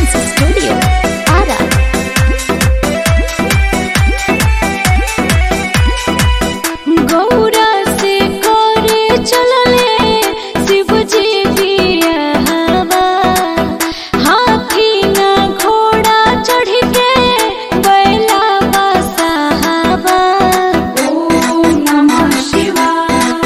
Dance Studio, Ara. Gaura से करे चलले शिवजी बियाहवा हाथी ना घोड़ा चढ़ के बैला बसाहवा ओम नमः शिवाय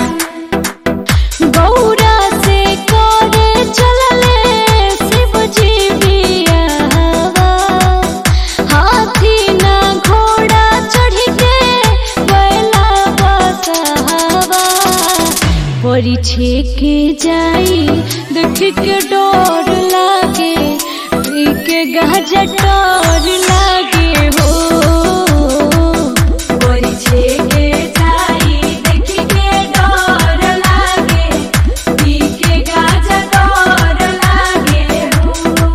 गौरा से करे चलले शिवजी बियाहवा हाथी ना घोड़ा चढ़ के बैला बसाहवा परी छेके जाई देख के डर लागे पी के गाजा डर लागे हो कोरी छेके जाई देखी के डर लागे पी के गाजा डर लागे हो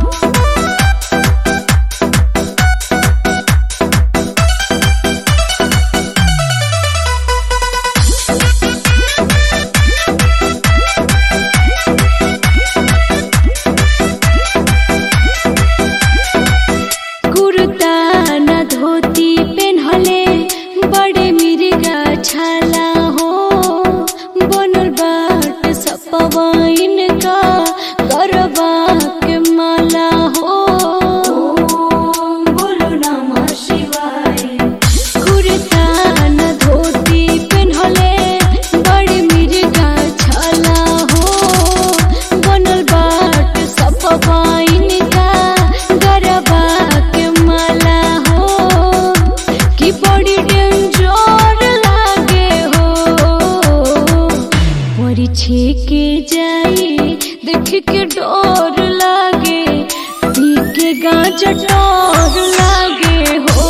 कुर्ता न धोती पेन्हले बड़े मिर्गा छाला हो बनल बाट सपवाइन का गरबा के माला हो ओम बोलो नमः शिवाय कुर्ता न धोती पेन्हले बड़े मिर्गा छाला हो बनल बाट सपवाइन का गरबा के माला हो कि बड़ी डेंजर लागे हो परी छेके जाई देख के डर लागे पी के गांजा डर लागे हो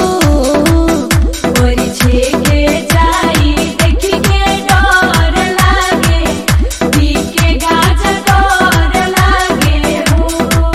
कोरी छेके जाई देखी के डर लागे पी के गाजा डर लागे हो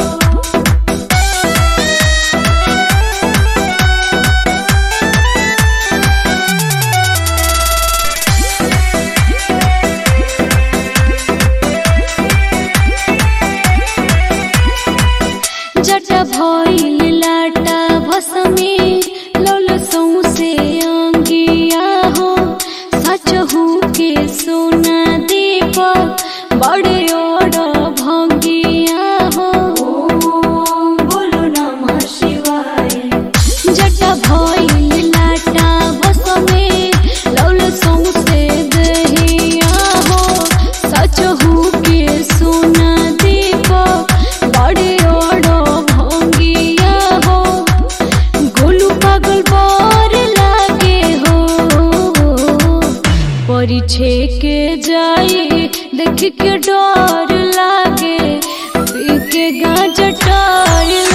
जटा भइल लाटा भसमे लौल सौसे अंगिया हो सच हो के सोना दीप बड़े ओड भंगिया हो ओम बोलो नमः शिवाय जटा भइल लाटा भसमे लौल सौसे दहिया हो सच हो के सोना दीप बड़े ओड भंगिया हो गोलू पागल बर लागे हो परी छेके जाई देख के डर लागे पी के गांजा डर